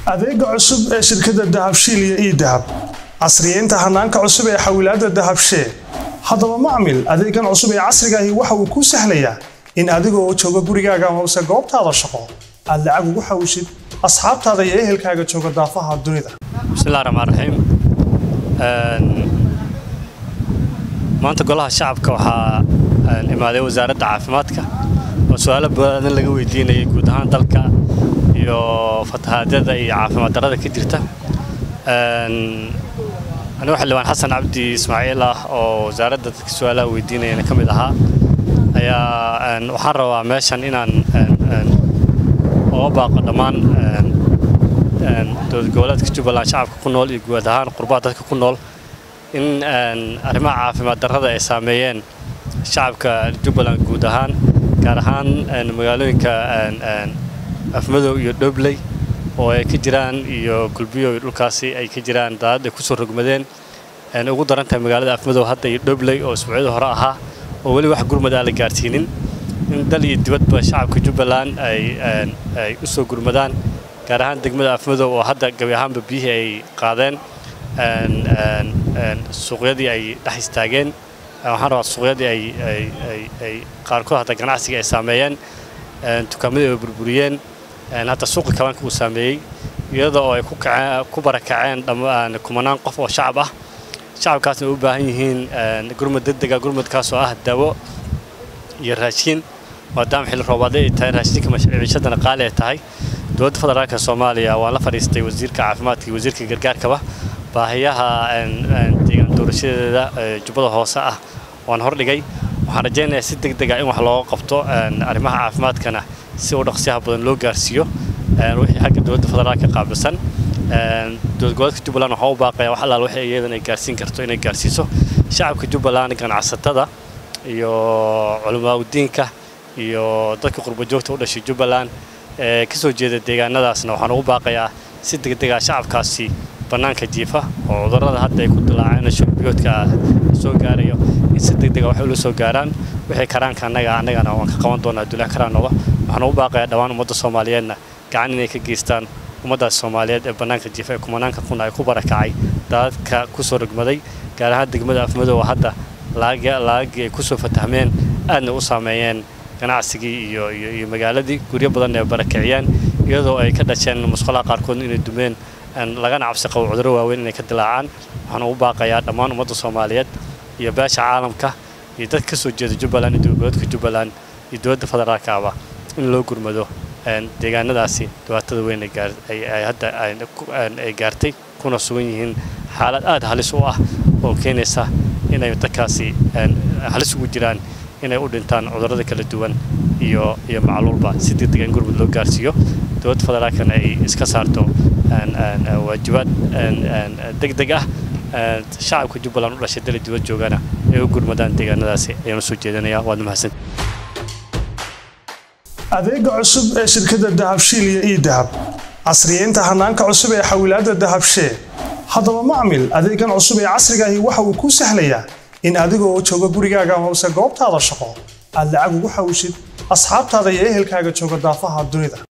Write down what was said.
adeega cusub ee shirkadda dahabshiil iyo ii dahab casriyeynta hanaanka cusub ee xawilaadda dahabshee haddaba macmil adeegan cusub ee casriga ahi waxa uu kuu sahlayaa in adiga oo jooga gurigaaga amase goobtaada shaqo aad lacag ugu xawishid asxaabtaada iyo ehelkaaga jooga daafaha dunida bismillahi raxmaan raxiim maanta golaha shacabka waxaa imaaday wasaaradda caafimaadka oo su-aalo badan laga weydiinayay guud ahaan dalka iyo fatahaadyada iyo caafimaad darrada ka jirta anigu xildhibaan xasan cabdi ismaaciil ah oo wasaaradda dadka su-aalaha weydiinayana ka mid ahaa ayaa waxaan rabaa meeshan inaan oga baaqo dhammaan dowlad goboleedka jubbaland shacabka ku nool iyo guud ahaan qurbaha dadka ku nool in arrimaha caafimaad darrada ay saameeyeen shacabka jubbaland guud ahaan gaar ahaan magaalooyinka afmadow iyo dhobley oo ay ka jiraan iyo gulbiyo iyo dhulkaasi ay ka jiraan daadad ay kusoo rogmadeen ugu daran tahay magaalada afmadow hadda iyo dhobley oo isbuucyada hore ahaa oo weli wax gurmad aan la gaarsiinin in dal iyo dibadba shacabka jubbaland ay u soo gurmadaan gaar ahaan degmada afmadow oo hadda gabi ahaanba biyihii ay qaadeen suuqyadii ay dhex istaageen waxaan rabaa suuqyadii ay qaarkood hadda ganacsiga ay saameeyeen dukaamadii ay burburiyeen hadda suuqa kabaanka uu saameeyey iyada oo ay ku barakaceen kumanaan qof oo shacab ah shacabkaasna ay u baahan yihiin gurmad degdega gurmadkaas oo ah dawo iyo raashiin maadaama xilli roobaadee ay tahay raashinka maciishadana qaali ay tahay dowladda federaalka soomaaliya waan la fadhiistay wasiirka caafimaadka iyo wasiirka gargaarkaba baahiyaha deegaan doorashadeeda jubbada hoose ah waan hordhigay waxaan rajaynayaa si deg dega in wax looga qabto arrimaha caafimaadkana si u dhaqsiyaha badan loo gaarsiiyo wixii xagga dowladda federaalka qaabilsan dowlad goboleedka jubbaland waxaa u baaqaya wax allaal wixii iyadan ay gaarsiin karto inay gaarsiiso shacabka jubbaland ganacsatada iyo culimaadudiinka iyo dadka qurbajoogta u dhashay jubbaland ee ka soo jeeda deegaanadaasna waxaan ugu baaqayaa si degdega shacabkaasi bannaanka jiifa oo cudurrada hadda ay ku dilaaceen shurbiyoodka soo gaarayo in si degdega wax ula soo gaaraan wixii karaanka annaga annagana waan ka qaban doonaa dulaan karaan noqo waxaan ugu baaqayaa dhammaan ummadda soomaaliyeedna gacan inay ka geystaan ummaddaas soomaaliyeed ee bannaanka jiifa ee kumanaanka kun ay ku barakacay daadadka ku soo rogmaday gaar ahaan degmada afmadow hadda laagii ay ku soo fatahmeen aadna u saameeyeen ganacsigii iyo iyo magaaladii guryo badan ay barakiciyeen iyadoo ay ka dhasheen musqulaha qaarkood inay dumeen lagana cabsi qabo cudurro waaweyn inay ka dilaacaan waxaan ugu baaqayaa dhammaan ummadda soomaaliyeed iyo beesha caalamka iyo dad ka soo jeeda jubbaland iyo dowladgoboleedka jubbaland iyo dowladda federaalkaaba in loo gurmado deegaanadaasi dhibaatada weyn ay hadda ay gaartay kuna sugan yihiin xaalad aad halis u ah oo keenaysa inay dadkaasi halis ugu jiraan inay u dhintaan cudurrada kala duwan iyo iyo macluulba si degdega in gurmud loo gaarsiiyo dowladda federaalkana ay iska saarto waajibaad degdeg ah shacabka jubbaland u dhashay dali dibad joogana ay u gurmadaan deegaanadaasi ayaan usoo jeedinayaa waad mahadsan adeega cusub ee shirkadda dahabshiil iyo ii dahab casriyeynta hanaanka cusub ee xawilaadda dahabshee haddaba macmil adeegan cusub ee casriga ahi waxa uu kuu sahlayaa in adiga oo jooga gurigaaga amase goobtaada shaqo aad lacag ugu xawishid asxaabtaada iyo ehelkaaga jooga daafaha dunida